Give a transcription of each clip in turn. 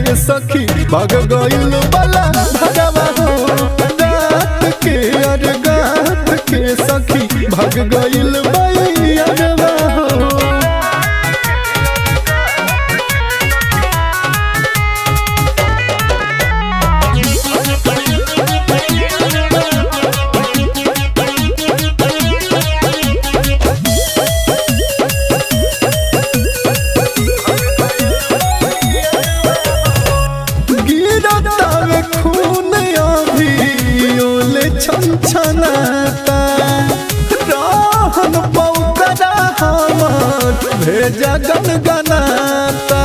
सखी भाग गइल बला भगवा हो रात के अर गात के सखी भाग गइल बैरवा हो गिरतावे खून अभी ओले छनछनाता रहन पौकरा हमर भेजा गनगनाता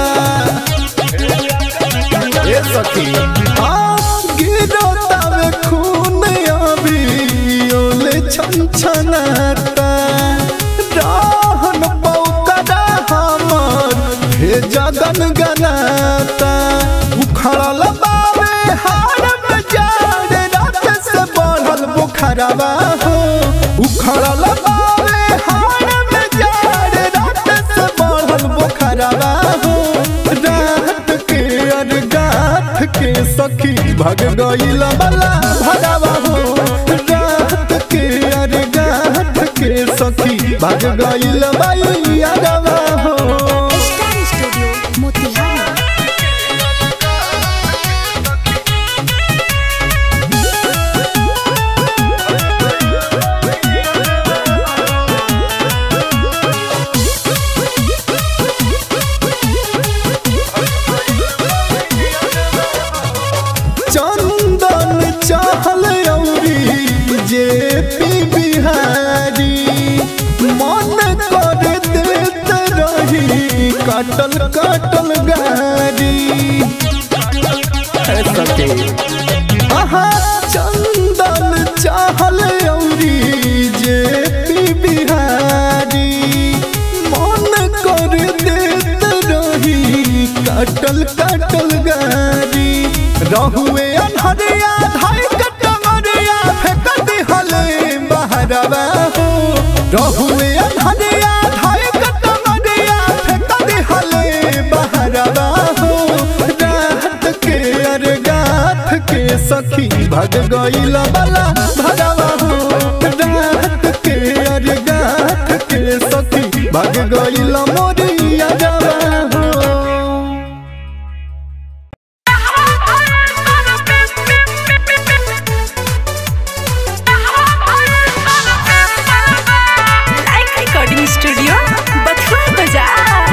ए सखी हाँ गिरतावे खून अभी ओले छनछनाता रहन पौकरा हमर भेजा गनगनाता उखड़ल बावे हार बजार रात से बढ़ल बुखरवा हो उखड़ल बावे हार बजार रात से बढ़ल बुखरवा हो रात के अर गाथ के सखी भग गइल बला भगवा हो रात के अर गाथ के सखी भग गइल बैरवा हो स्टार स्टूडियो मोतिहारी चंदन चाहल औरी जे पी बिहारी मन कर देत रही काटल काटल गारी है सके आहा चंदन चाहल औरी जे पी बिहारी मन कर देत रही काटल काटल गारी रहुए अनहरिया धाई कटमरिया फेंक दिहले बहरवा हो रहुए अनहरिया धाई कटमरिया फेंक दिहले बहरवा हो रात के अर गाथ के सखी भग गइल बला भगवा हो रात के अर गाथ के सखी भग गइल मोरिया जवा हो लाइक रिकॉर्डिंग स्टूडियो बथुआ बाजार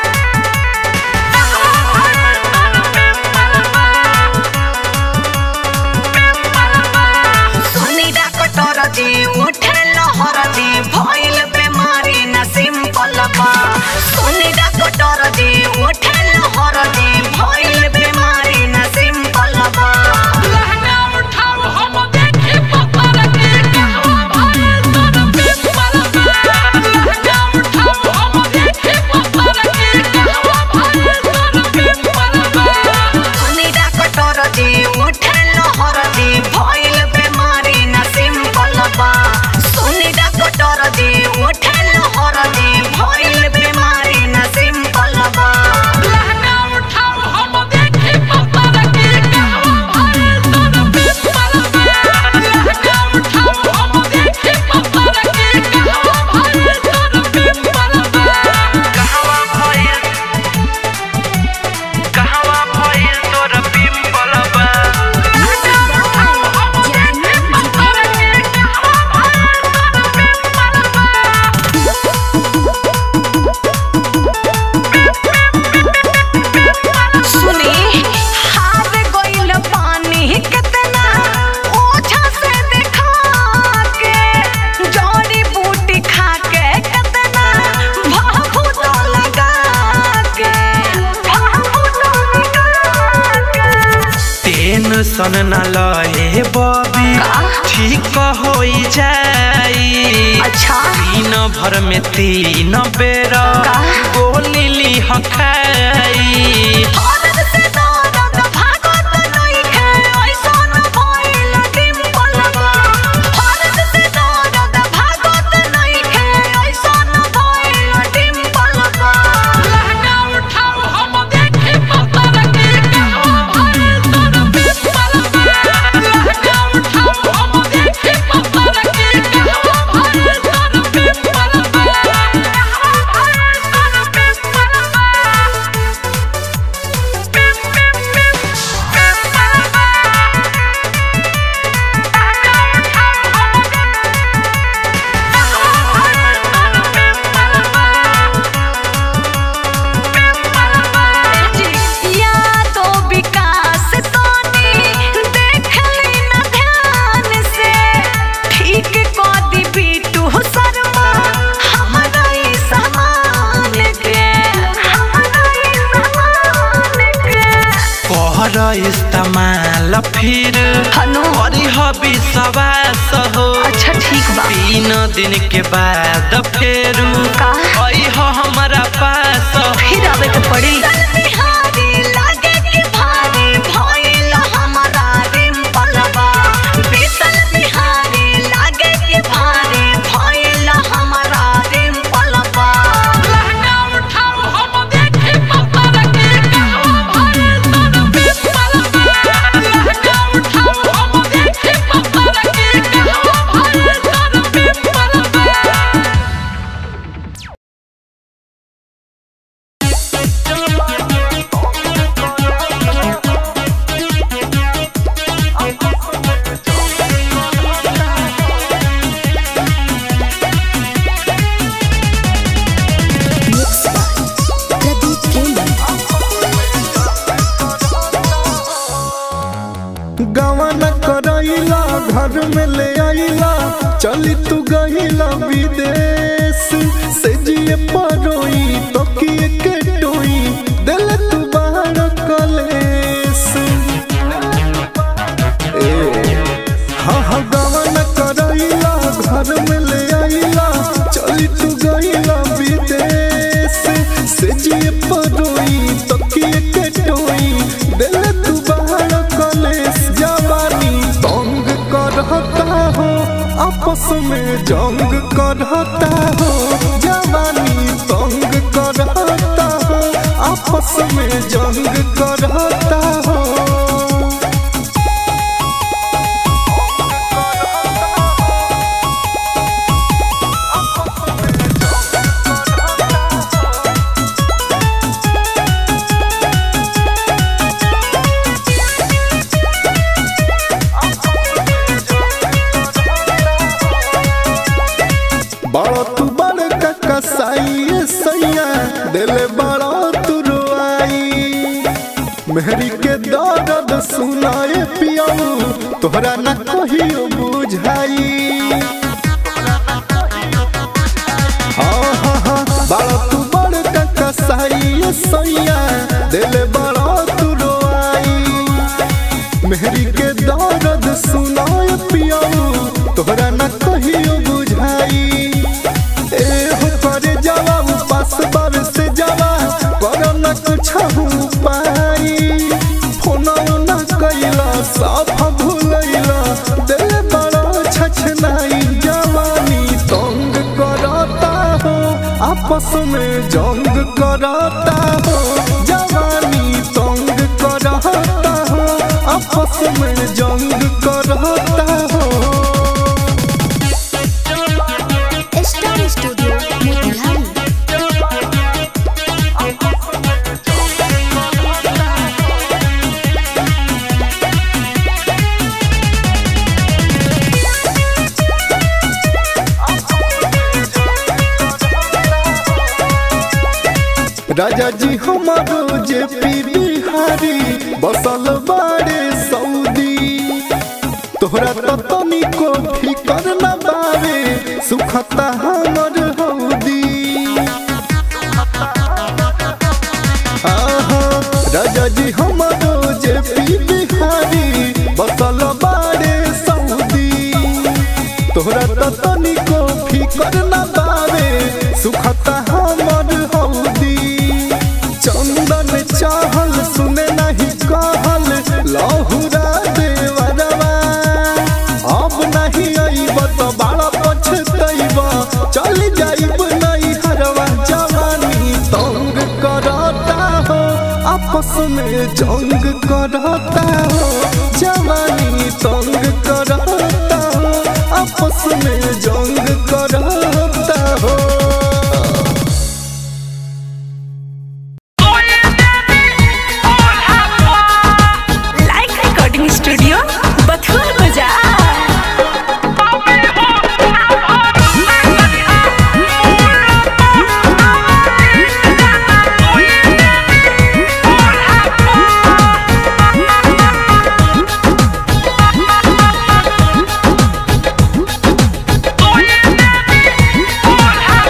सुनीता कटोर जी उठे लहर जी भइल बेमारी न सिंपल बा सुनीता कटोर जी उठे लहर जी भइल बेमारी न सिंपल बा लहंगा उठाओ हम देखे पपर के कहवा भइल तोर बिस्मल बा लहंगा उठाओ हम देखे पपर के कहवा भइल तोर बिस्मल बा सुनीता कटोर जी उठे लहर जी भइल बेमारी न सिंपल बा सुनीता कटोर जी उठे लहर जी भइल बेमारी न सिंपल बा लहंगा उठाओ हम देखे पपर के कहवा भइल तोर बिस्मल बा लहंगा उठाओ हम देखे पपर के कहवा भइल तोर बिस्मल बा कहवा भइल कहवा भइल तोर पिंपल बा सुनी हार गइल पानी कितना ओछा से देखा के जड़ी बूटी खा के कितना भाभू तो लगा के भाभू तो लगा के टेंशन न लहे बबी ठीक होई जाई अच्छा दिन भर में तीन बेर गोली ली खाई औरत से दौड़त भागत नइखे ऐसन भइल डिम्पल बा औरत से दौड़त भागत नइखे ऐसन भइल डिम्पल बा लहंगा उठाओ हम देखे पतर के कहवा कर इस्तेमाल फिर हनु करी हबी सवास हो अच्छा ठीक बा तीन दिन के बाद फिर का? आई हो हमारा पास फिर आवे के पड़ी बिहारी लागे के भारी भइल हमरा रिम्पलवा बिसल बिहारी लागे के भारी भइल हमरा रिम्पलवा लहंगा उठाओ हम देखे पप्पा के कहवा भइल तोर बिम्पलवा लहंगा उठाओ हम देखे पप्पा के कहवा भइल तोर बिम्पलवा Mixed by Pradeep Gaming. गवन करैला घर में ले आइला चली तू गहिला विदेश से जिए परोई तो किए के टोई दिल तू बाहर कलेस ए हाँ हाँ गवन करैला घर में ले आइला चली तू गहिला विदेश से जिए परोई तो किए के टोई दिल तू बाहर कलेस जवानी तंग करता हो आपस में जंग करता हो जवानी तंग करता हो आपस में जंग करता हो बड़ा तू बड़ का कसाई सैया दिल बड़ा तू रोआई मेहरी के दर्द सुनाए पियाऊ तोहरा न कहियो बुझाई हाँ हाँ हाँ बड़ा तू बड़ का कसाई सैया दिल बड़ा तू रोआई मेहरी के दर्द सुनाए पियाऊ तोहरा न कहियो बुझाई ए हो करे जावा उपास बार से जावा करो न कुछ पाई फोन न कैला साफ भूलैला दिल बड़ा छछनाई जवानी तंग करता हो आपस में जंग करता हो जवानी तंग करता हो आपस में जंग करता हो Star Studio Motihari. राजा जी हमारो जे पी बिहारी बसल बाड़े सऊदी तोहरा तो तनिको फिकर न बावे सुखता हमर हौदी आहा, राजा जी हमारो जे पी बिहारी बसल बाड़े सऊदी तोहरा तो तनिको फिकर न बावे सुखता हमर हौदी चंदन चाहल सुने नहीं कहल लहुरा देवरवा अब नहीं अइब तो बड़ा पछतइब चल जाइब नहीं हरवा जवानी तंग करता हो आपस में जंग करता हो जवानी तंग करता हो आपस में जंग करता हो लाइक रिकॉर्डिंग स्टूडियो बथुआ बाजार Oh, yeah.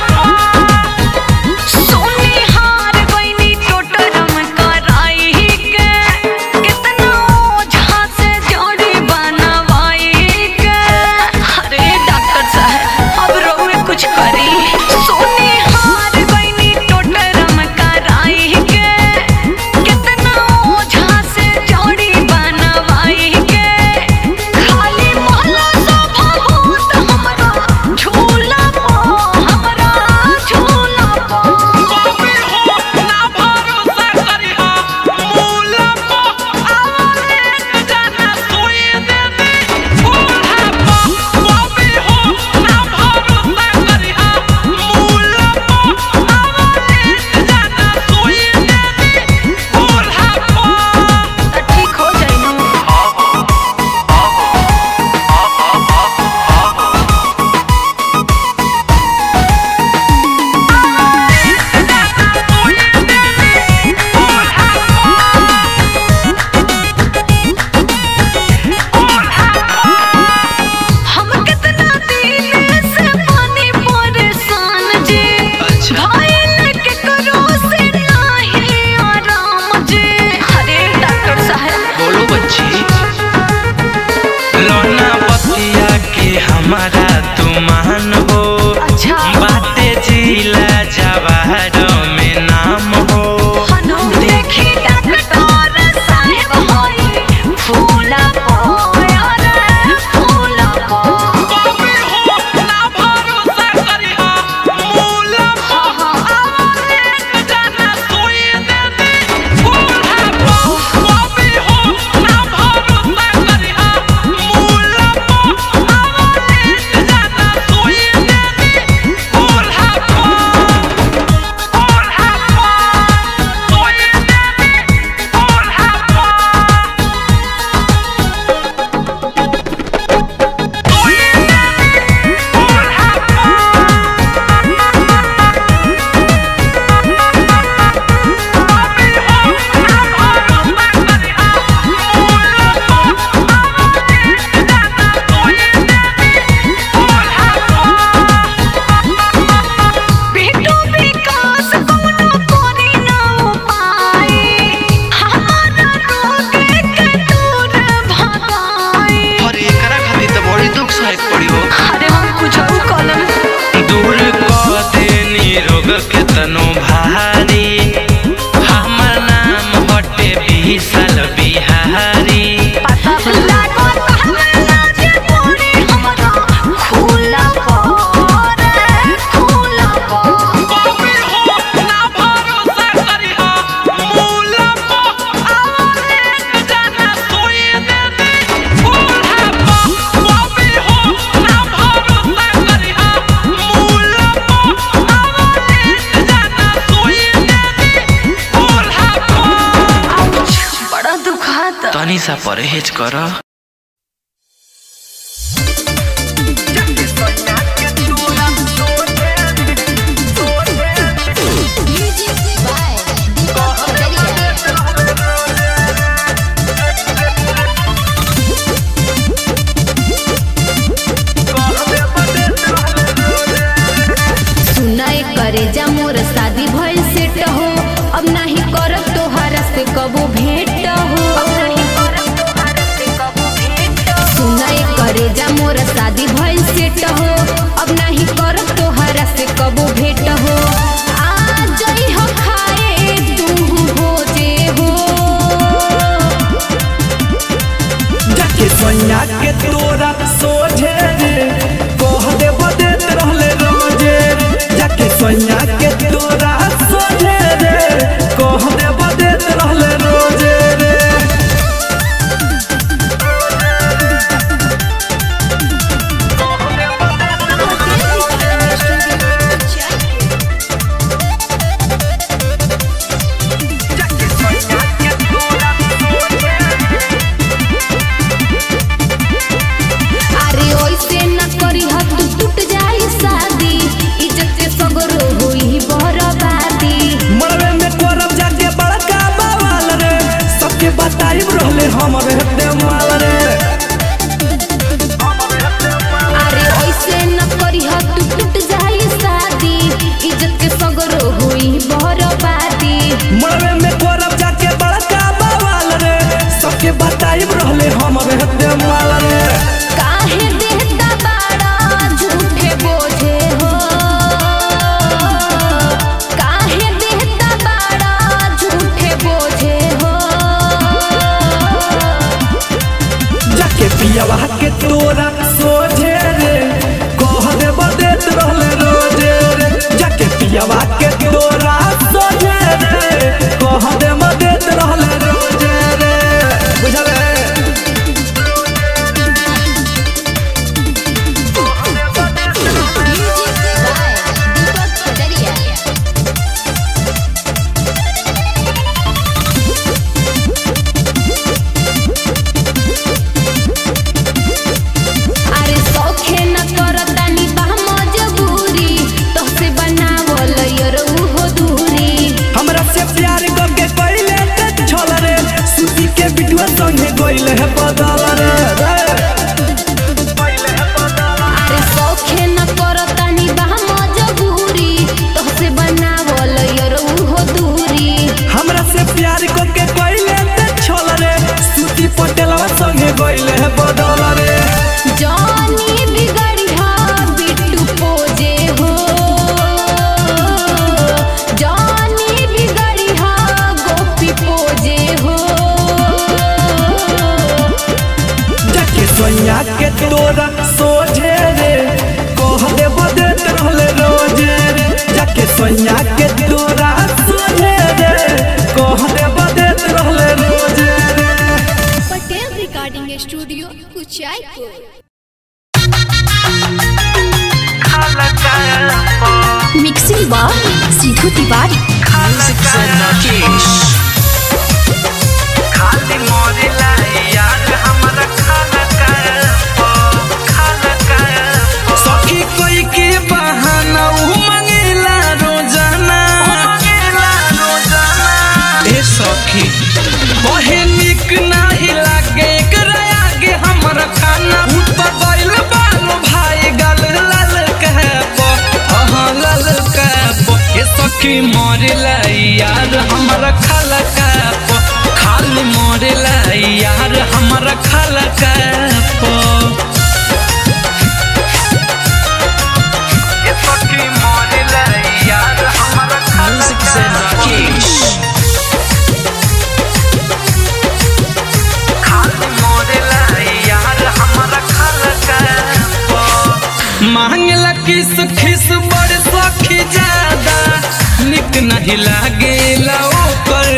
तनी सा परहेज कर म्यूजिक बाय दीपक कटरिया सुनाए करे जा मोर शादी भइल सेट हो अब नाही करब तोहरा से कबो भेंट हो सुनाए करे जा मोर शादी भइल सेट हो अब नाही करब तोहरा से कबो भेंट हो आ जई हो खाए तू हो जे हो जाके सोनिया के तोरा सोझे रे कह दे बदेत रहले रोजे रे जाके सोनिया के तोरा सोझे रे कह दे बदेत रहले रोजे रे अरे ओइसे न करी ह तू टूट जाई शादी इज्जत से सगरो होई बर्बादी मरवे में करब जाके बड़का बवाल रे सबके बताई रहले हमरे हत्ते माल रे अरे ओइसे न करी ह तू टूट जाई शादी इज्जत के सगरो होई बर्बादी मरवे में करब जाके बड़का बवाल रे सबके बताई रहले हमरे हत्ते माल रे काहे देहता बाड़ा झूठे बोझे हो काहे देहता बाड़ा झूठे बोझे हो जाके पियावा के तोरा सोझे रे कह दे बदेत रहले रोजे रे जाके पियावा के तोरा सोझे रे कह दे बदेत रहले रोजे रे बुझले म्यूजिक बाय दीपक कटरिया अरे सौखे न करतानी बा मजबूरी तोहसे बनावल यरो हो दूरी हमरा से प्यार करके पहले ते छल रे सुती के बिटुआ संगे गइल है बदल रे रे। अरे सौखे न करतानी बा मजबूरी तोहसे बनावल यरो हो दूरी हमरा से प्यार करके पहले ते छल रे सुती पटेलवा संगे गइल है बदल रे जानी बिगड़िया बिट्टू पोजे हो जानी बिगड़िया गोपी पोजे हो जाके सोनिया के तोरा सोझे रे कह दे बदेत रहले रोजे रे जाके सोनिया के तोरा सोझे रे कह दे बदेत रहले रोजे रे Patel recording studio Kuchaypur mixing बार सीधू तिवारी खाली मोरिला यार हमरा खाना खाना सखी कोई के बहाना उ मंगेला रोजाना ए सखी बहे निक नाही लागे एकरा आगे हमरा खाना ऊपर गइल बालो भाई गल लाल कहब अहाँ लाल कहब ए सखी मरेला यार हमरा खाला कहब खाली मरेला यार हमरा खाला कहब ए सखी मोरिला यार हमरा म्यूजिक से राकेश खाली मोरिला यार हमरा खाना मांगला किस खिस बड़ सखी ज्यादा निक नहीं लागेला ओकर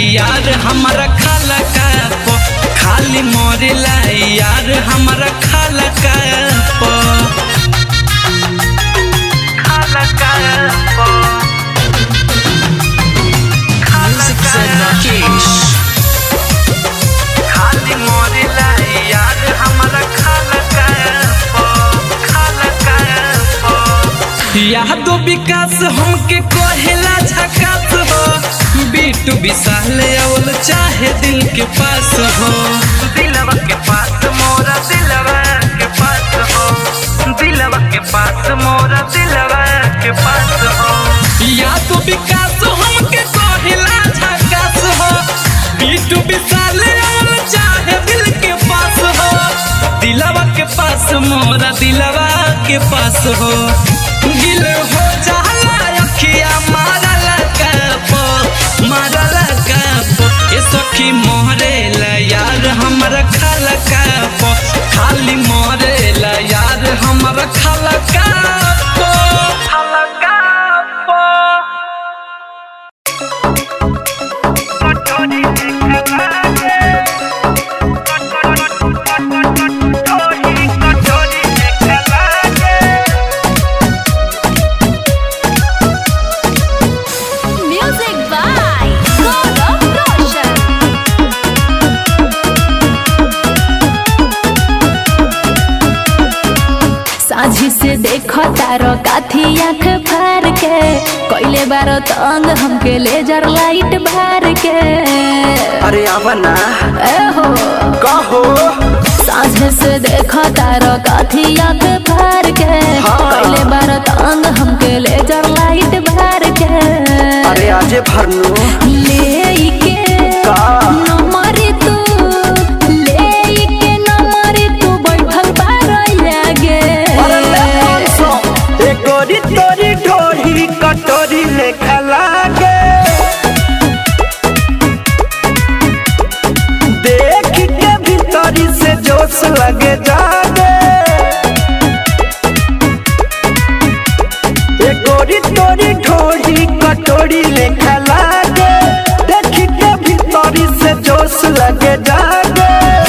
यार हमारा खाला का पो खाली मोरेला यार हमारा खाला का पो खाला का पो Music Zen Rakesh. खाली मोरेला यार हमारा खाला का पो खाला का पो यादो विकास हमके कहेला झकास हो बीटू विशाल अवल चाहे दिल के पास हो दिलवा के पास मोरा दिलवा के पास हो दिलवा के पास मोरा दिलवा के पास हो यादो विकास हमके कहेला झकास हो बीटू विशाल अवल चाहे दिल के पास हो दिलवा के पास मोरा दिलवा के पास हो गिल हो जाला अखिया मारला कपो मारला कपो ये सखी मोहरे ला यार हमरा खाला कपो खाली मोहरे ला यार हमरा खाला कपो खाला कपो Music by Gaurav Roshan. साझी से देखो तारो काथी आंख फार के कोइले बारो तंग हमके लेजर लाइट बार के अरे आवा ना ए हो कहो साझे से देखो तारो काथी आंख फार के हाँ। कोइले बारो तंग हमके लेजर लाइट बार के अरे आजे भरनू लेके का नंबरी तू लेके नंबरी तू बैठल बारो लागे अरे ले पाँच सौ एक गोरी तोरी ढोरी कटोरी लेखा लागे देख के भीतरी से जोश लगे जागे एक गोरी तोरी ढोरी कटोरी लेखा लागे देख के भीतरी से जोश लगे जागे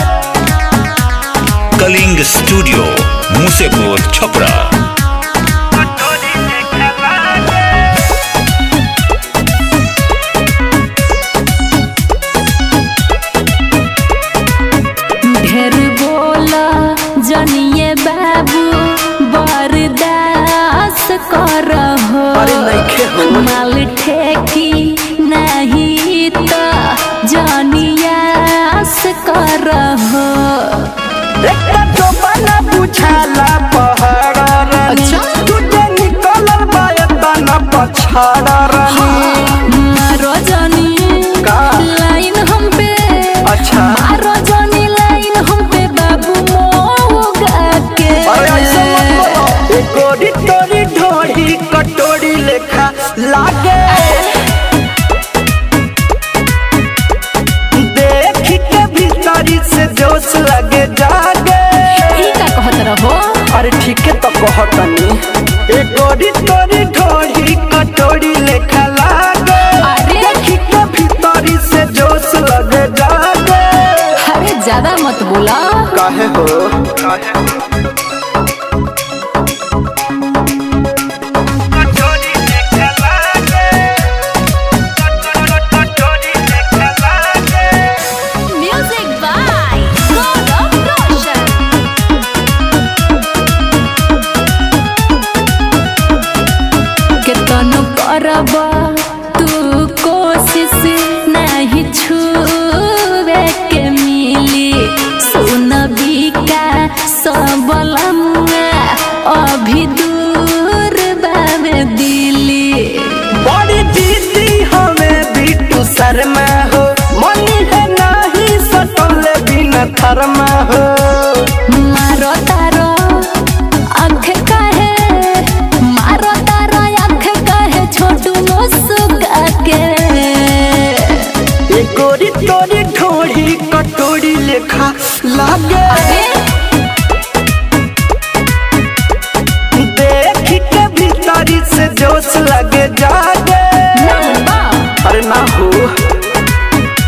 कलिंग स्टूडियो मुसेपुर छपरा ढेर बोला जनिए बाबू बरदास करहो अरे नइखे हो। माल ठेकी नहीं तो जनियास करहो एकटा टोपना बुझाला पहाड़ रानी अच्छा। तुझे निकलल बा एतना पछाड़ रानी मारो जनी का? लाइन हम पे अच्छा मारो जनी लाइन हम पे बाबू मोगा के अरे ऐसे मत बोलो एक गोरी तोरी ढोरी कटोरी लेखा लागे देख के भीतरी से जोश लगे जागे ई का कहत रहो अरे ठीक है तो कहतनी एक गोरी तोरी ढोरी कटोरी लेखा लागे अरे। देखी के भीतरी से जोश लगे जागे अरे ज्यादा मत बोला काहे हो म्यूजिक बाय गौरव रोशन केतनो करब तू कोशिश नहीं छुए के मिली सुन बिका सबलमुआ अभी दूर बाबे दिली बड़ी दीदी हमें बिट्टू शर्मा हो मनी है नहीं सटोले बिना थरमा हो मारो तारो आँख काहे मारो तारो आँख काहे छोटू मुस्का के एक गोरी तोरी ढोरी कटोरी लेखा लागे देख के भीतरी से जोश लगे जागे ना बा अरे ना हो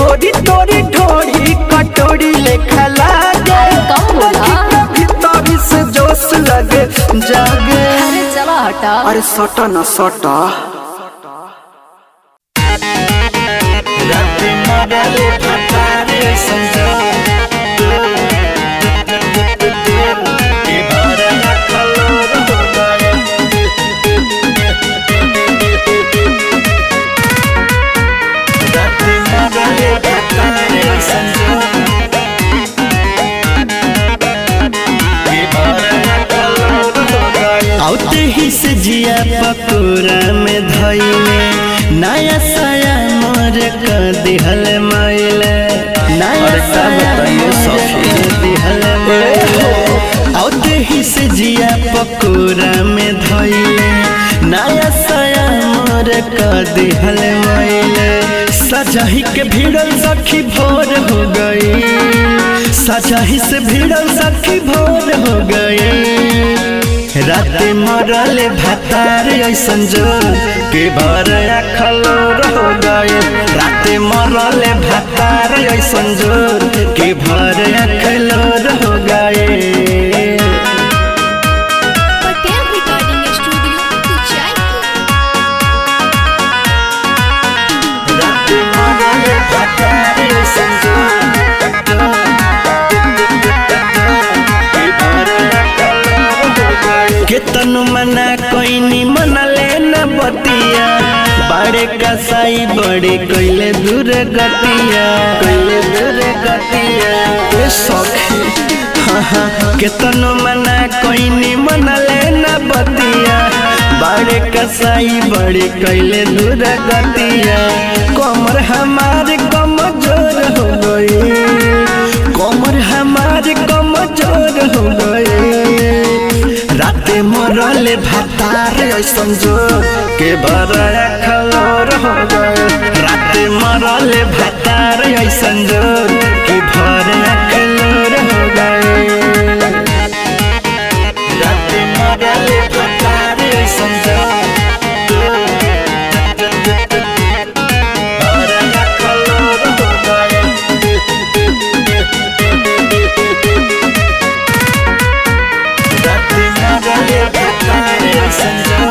गोरी तोरी ढोरी कटोरी लेखा लागे कम बोला। लगी के भीतर से जोश लगे जागे अरे चलो हटा अरे सटा ना सटा आउते ही से जिया पकोरा में धइले नया साया मोर क दिहल माइले नया साया मोर क दिहल माइले आउते ही से जिया पकोरा में धइले नया साया मोर क दिहल माइले सजाही के भिड़ल सखी भोर हो गई सजाही से भिड़ल सखी भोर हो गई राते मरल भातार ऐसन जो के भर खलोर हो गए राते मरल भातार ऐसन जो के भर खलोर हो गए पटेल रिकॉर्डिंग स्टूडियो कुचाई राते मरल भातार ऐसन जो के भर खलोर हो गए केतनु मना कोइनी मनले न बतिया बाड़े कसाई बड़े कोइले दूर गतिया कोइले दूर गतिया ए सखी हाँ हाँ केतनु मना कोइनी मनले न बतिया बाड़े कसाई बड़े कोइले दूर गतिया कमर हमार कमजोर हो गई कमर हमार कमजोर हो गई राते मरले भातार ऐसन जो के बड़ा खलोर हो गए राते मरले भातार ऐसन जो के भर खलोर हो गए राते मरले भातार ऐसन जो भर खलोर हो गए राते मरले भातार ऐसन जो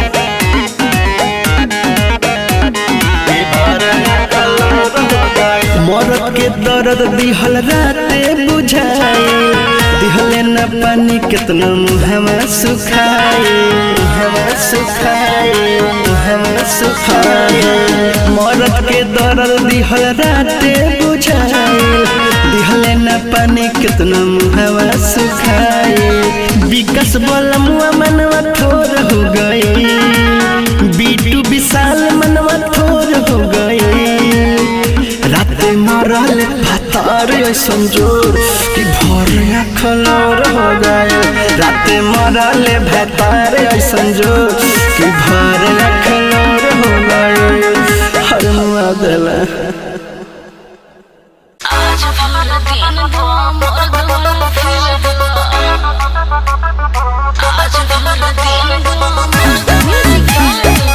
मरद के दर्द दिहल राते बुझाए दिहले न पानी कितना मुहवा सुखाए मुहवा सुखाए मुहवा सुखाए मरद के दर्द दिहल राते बुझाए दिहले न पानी कितना मुहवा सुखाए विकास बोला मुआ मनवा थोर हो गई बीटू विशाल मनवा थोर हो गई राते मरल भातार ऐसन जोर कि भर खलोर हो गए राते मरल भातार ऐसन जोर कि भर खलोर हो गए हर मुआ देला आज भर दिन वो मोर दुल फिर आज भर दिन वो मोर दुल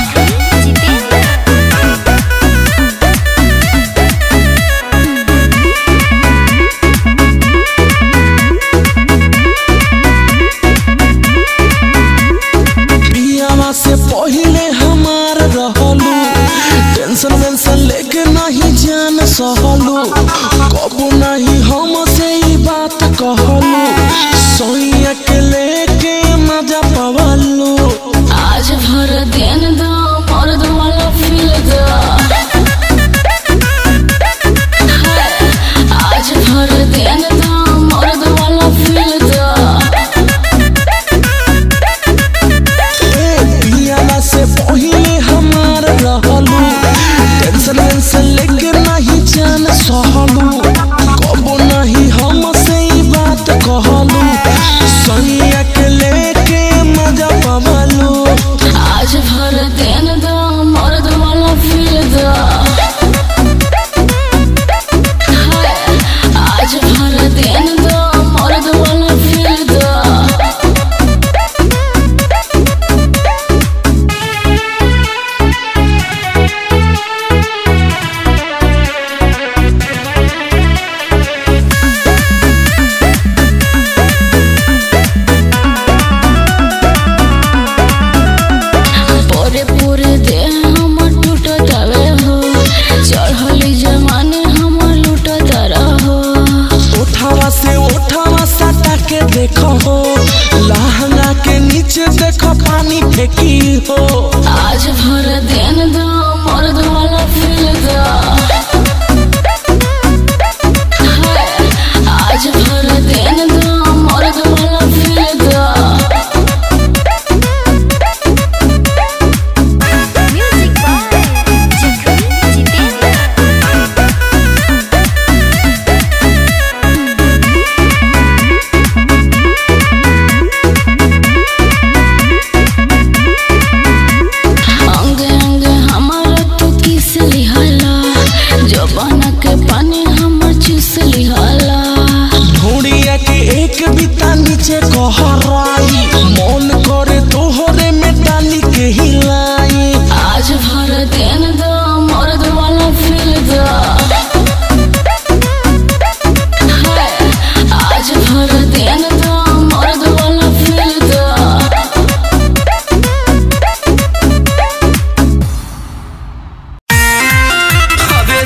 पियावा से पहिले हमार रहलू टेंशन वेंशन लेके नहीं जान सहलू कबू नहीं हम से ई बात कहलू सोइया के लेके मजा पवलू आज भर दिन दो मोर दुल फिर दो आज भर दिन दो मोर दुल फिर दो ए पियावा से पहिले हमार रहलू टेंशन वेंशन लेके नहीं जान सहलू कबू नहीं हम से ई बात कहलू सोइया के लेके मजा पवलू आज भर दिन दो मोर दुल फिर दो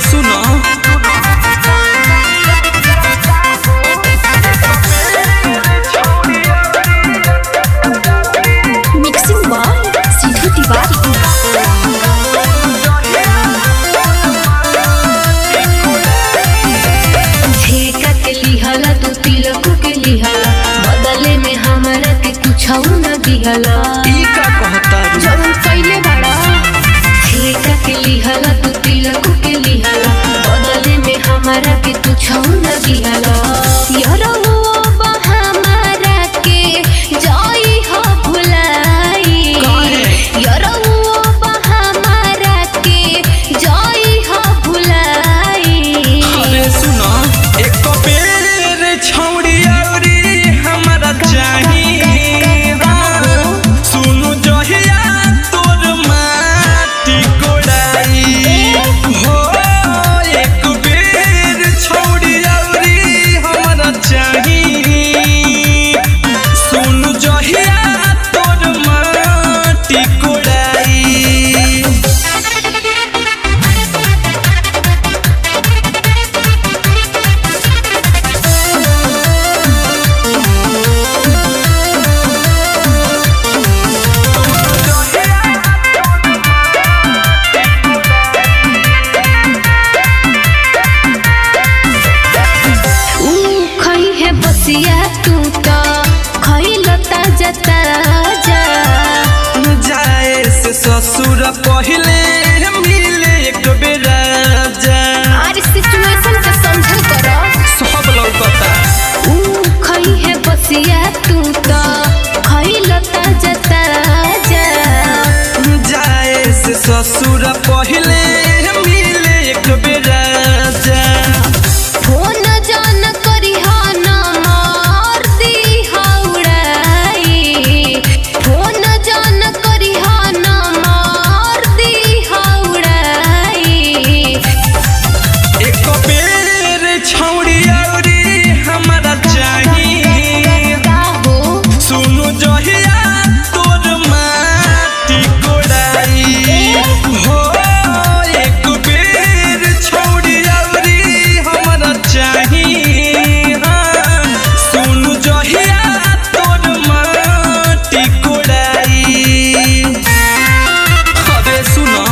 सुनो मिक्सिंग बॉय सीधू तिवारी ठेका के लिहला तू तिलक के लिहला बदले में हमरा के कुछ न दिहला ई का कहता रू जवन कइले बाड़ा ठेका के लिहला तू तिलक के लिहला बदले में हमरा के कुछ न दिहला यारो बा हमारा के जाई हो भुलाई काहे? यारो बा हमारा के जाई हो भुलाई अरे सुनो एक बेर छौड़ी औरी हमरा चाही हाँ। सुनु जहिया तोर माटी कोड़ाई हो एक बेर छौड़ी औरी हमरा चाही सुनु जहिया तोर माटी कोड़ाई ऊ खई है बसिया तू तो खइल ताजा ताजा जाए से ससुर पहले मिले एक बेरा जा और सिचुएशन के समझल करो सब लौकता ऊ खई है बसिया तू तो खइल ताजा ताजा जाए से ससुर पहले मिले एक बेरा जा फोन जान करी हा ना मार दी हाउड़ाई फोन जान करी हा ना मार दी हाउड़ाई एक बेर छौड़ी औरी हमरा चाही हो सुनु जहिया तोर माटी कोड़ाई हो एक बेर छौड़ी औरी हमरा चाही हाँ। सुनु जहिया तोर माटी कोड़ाई अबे सुनो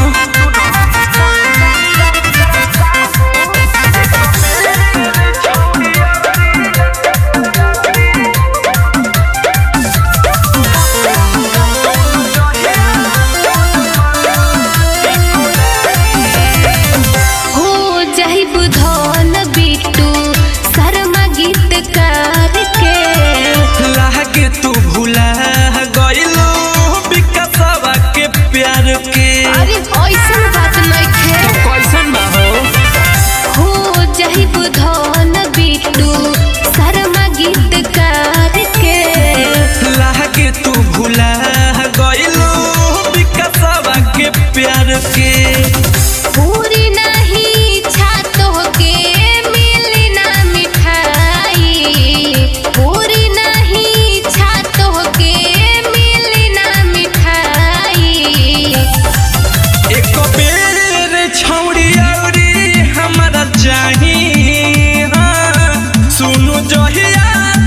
हो जाहि बुधन बिटू शर्मा गीतकार के लागे तू भुला गइलो विकासवा के प्यार के अरे ऐसन बात नइखे कैसन बा हो हो जाहि बुधन बिटू शर्मा गीतकार के लागे तू भुला गइलो विकासवा के प्यार के पूरी नहीं छातो के मिली ना मिठाई पूरी नहीं छातो के मिली ना मिठाई एक बेर छौड़ी औरी हमरा चाही हाँ। सुनु जहिया